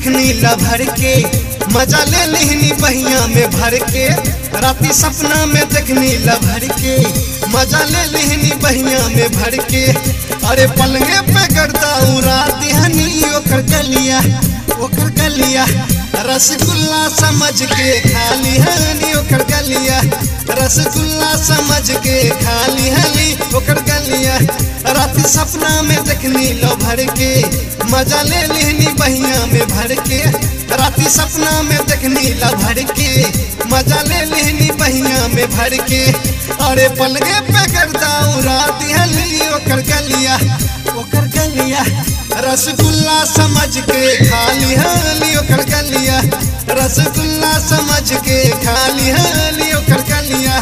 देखनी ला भर के मजा ले लिहनी बहिया में भर के राती सपना में देखनी ला भर के मजा ले लिहनी बहिया में भर के अरे पलंगे पे करता उड़ा दिहनी ओकर गलिया ओकर गलिया रसगुल्ला समझ के खाली हनी ओकर गलिया रसगुल्ला समझ के खाली हनी ओकर गलिया रात सपना में देखनी लो भर के मजा ले लेनी बहिया में भर के राती सपना में देखनी ला भर के मजा ले लेनी बहिया में भर के अरे पलगे पे करता रात हली ओकर गलिया ओकर गलिया रसगुल्ला समझ के खाली हाली ओकर गलिया रसगुल्ला समझ के खाली हाली ओकर गलिया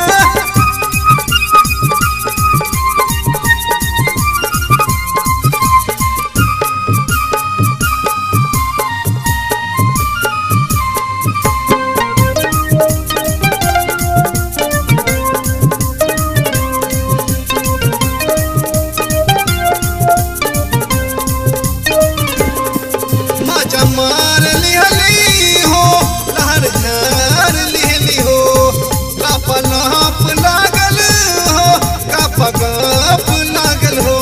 मजा मार लिहली हो लहर झार लिहली हो कप नाप लागल हो कप गप लागल हो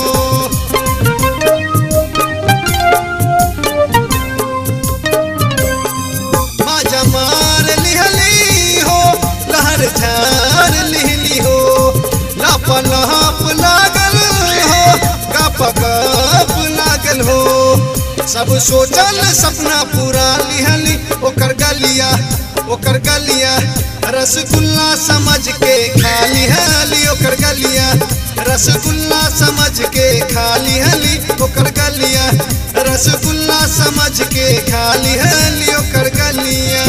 मजा मार लिहली हो लहर झार लिहली हो लप लहप लागल हो कप गप लागल हो सब सोचल सपना पूरा लिहली ओकर गलिया ओकर गलिया रसगुल्ला समझ के खाली हली ओकर गलिया रसगुल्ला समझ के खाली हली ओकर गलिया रसगुल्ला समझ के खाली हली ओकर गलिया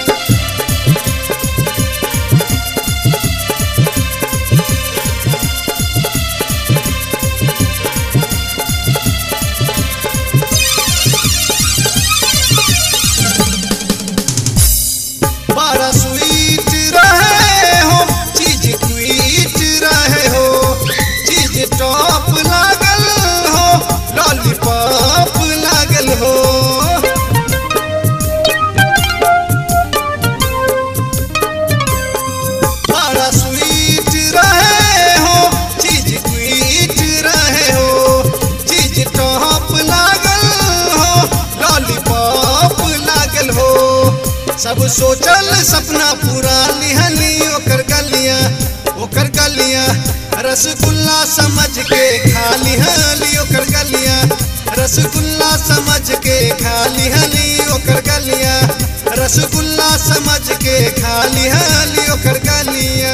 बड़ा स्वीट रहे हो चीज क्वीट रहे हो चीज टॉप लागल हो लॉलीपॉप लागल हो बड़ा स्वीट रहे हो चीज क्वीट रहे हो चीज टॉप लागल हो लॉलीपॉप लागल हो सब सोचल सपना पूरा लिहली ओकर गलिया ओकर गलिया रसगुल्ला समझ के खाली हली ओकर गलिया रसगुल्ला समझ के खाली हली ओकर गलिया रसगुल्ला समझ के खाली हली ओकर गलिया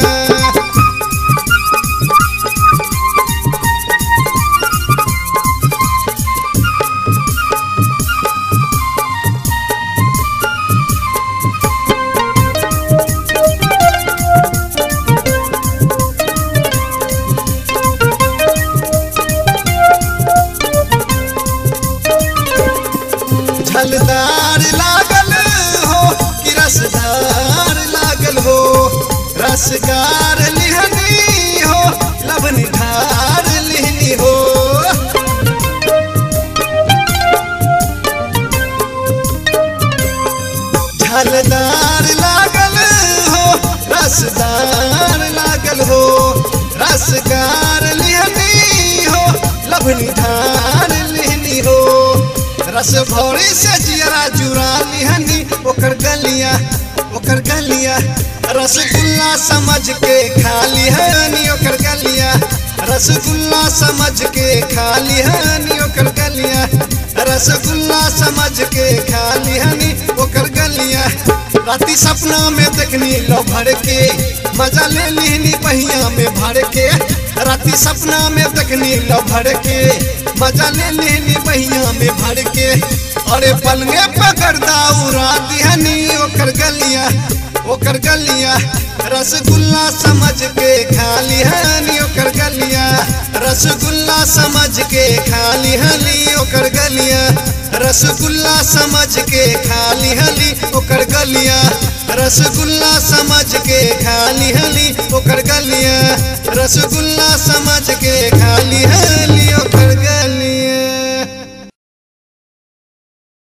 झलदार लागल हो कि रसदार लागल हो रसगार लिहनी हो लबन ढार लिहनी हो झलदार लागल हो रसदार लागल हो रसगार लिहनी हो लबन ढार लिहनी हो रस भौरी से जियरा जुरा लिहनी ओकर गलिया ओकर गलिया रसगुल्ला समझ के खाली हनी ओकर गलिया रसगुल्ला समझ के खाली हनी ओकर गलिया रसगुल्ला समझ के खाली हनी ओकर गलिया राती सपना में देखनी लो भर के मजा ले लिहनी पहिया में भर के राती सपना में देखनी लो भर के मजा ले लेनी बहिया में भर के अरे पलंगे पकड़ दाऊरा दिहनी ओकर गलिया ओकर गलिया रसगुल्ला समझ के खाली हनी ओकर गलिया रसगुल्ला समझ के खाली हली ओकर गलिया रसगुल्ला समझ के खाली हली ओकर गलिया रसगुल्ला समझ के खाली हली ओकर गलिया रसगुल्ला समझ